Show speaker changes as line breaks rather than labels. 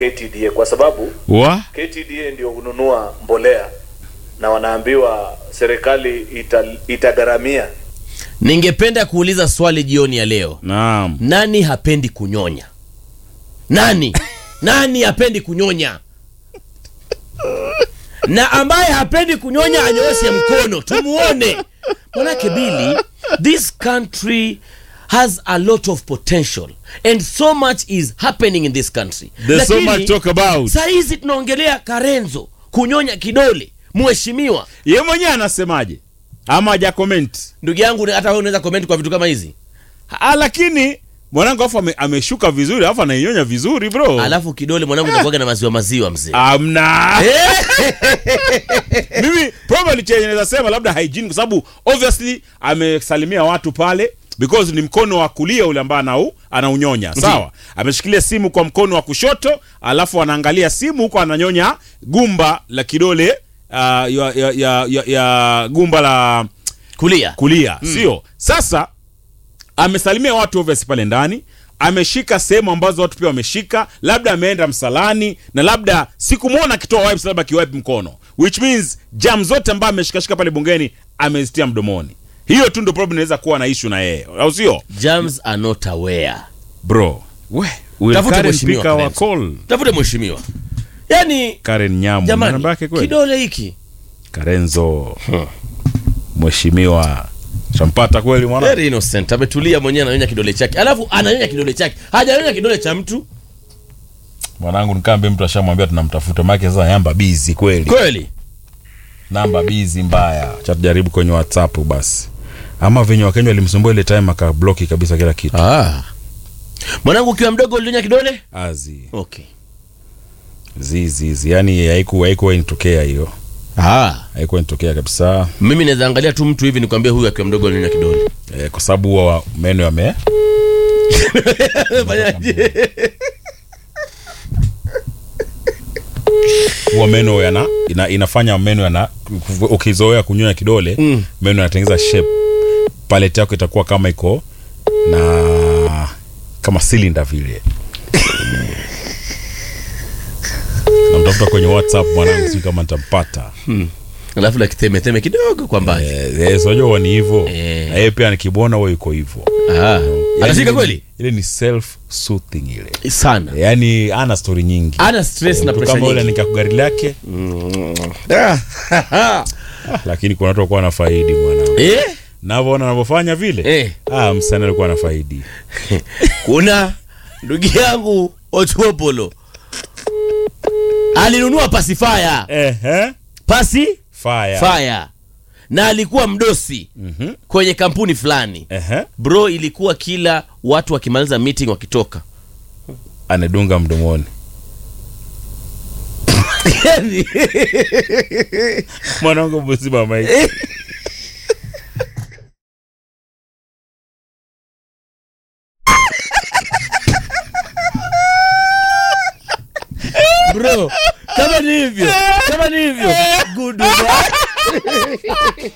KTDA kwa sababu
wa
KTDA ndio hununua mbolea na wanaambiwa serikali ita, itagharamia.
Ningependa kuuliza swali jioni ya leo.
naam
Nani hapendi kunyonya? Nani? Nani hapendi kunyonya? Na ambaye hapendi kunyonya anyooshe mkono tumuone. Manake Bili, this country has a lot of potential and so much is happening in this country.
there's so
Lakini,
much talk about
saa hizi tunaongelea Karenzo kunyonya kidole, mheshimiwa.
ye mwenyewe anasemaje ama haja comment
Ndugu yangu, hata wewe unaweza comment kwa vitu kama hizi.
ah, lakini mwanangu afu ame, ameshuka vizuri alafu anainyonya vizuri bro
Alafu kidole mwanangu inakuwaga na maziwa maziwa mzee.
amna mimi probably chenye naweza sema labda hygiene kwa sababu obviously amesalimia watu pale because ni mkono wa kulia ule ambao anau anaunyonya sawa ameshikilia simu kwa mkono wa kushoto alafu anaangalia simu huko ananyonya gumba la kidole uh, ya, ya, ya, ya, ya gumba la
Kulia.
kulia sio sasa amesalimia watu obviously pale ndani ameshika sehemu ambazo watu pia wameshika labda ameenda msalani na labda sikumwona akitoa wipes labda akiwipe mkono which means jam zote ambayo ameshikashika pale bungeni amezitia mdomoni hiyo tu ndo problem inaweza kuwa na issue na yeye au sio
Germs are not aware.
bro we will
Tafute
Karen
mheshimiwa
pick our
Karenzo.
call
Tafute mheshimiwa. Yaani
Karen Nyamu
jamani,
namba yake kweli
kidole hiki
Karenzo mheshimiwa shampata kweli mwana
very innocent, ametulia mwenyewe ananyonya kidole chake, alafu ananyonya kidole chake, hajanyonya kidole cha mtu
mwanangu nikambe mtu ashamwambia tunamtafuta maana sasa yamba busy kweli
kweli.
namba bizi mbaya cha tujaribu kwenye whatsapp basi ama venye wakenya walimsumbua ile time akabloki kabisa kila kitu
Ah. Mwanangu ukiwa mdogo ulinyonya kidole?
azi
Okay.
zizizi yani haiku haikuwa initokea hiyo
Ah.
haikuwa initokea kabisa
Mimi naweza angalia tu mtu hivi nikwambie huyu akiwa mdogo alinyonya kidole.
e, kwa sababu huwa meno yame
Fanyaje?
huwa meno yana ina, inafanya meno yana ukizoea kunyonya kidole
Mm.
meno yanatengeneza shape paleti yako itakuwa kama iko na kama silinda vile namtafuta kwenye whatsapp mwanangu sijui kama nitampata
Alafu la kiteme kidogo kwa mbali.
Eh, unajua ni hivyo
Eh.
na yeye pia nikibona huwa yuko hivyo
Ah.
Yaani
Anashika
ile-
kweli?
ile ni self soothing ile
Sana.
yaani ana story nyingi
Ana stress na
Mtu
pressure
kama ule
nyingi.
nikakugari lake lakini kuna watu wakuwa wanafaidi mwanangu
Eh?
navyoona anavyofanya vile
Eh.
ah, msanii alikuwa anafaidi
kuna ndugu yangu Otuopolo alinunua pasifaya
eh, eh?
pasi
fire
fire na alikuwa mdosi
Mhm.
kwenye kampuni fulani
Eh, eh?
bro ilikuwa kila watu wakimaliza meeting wakitoka
anadunga mdomoni mwanangu mzima maiki
bro kama ni hivyo kama ni hivyo good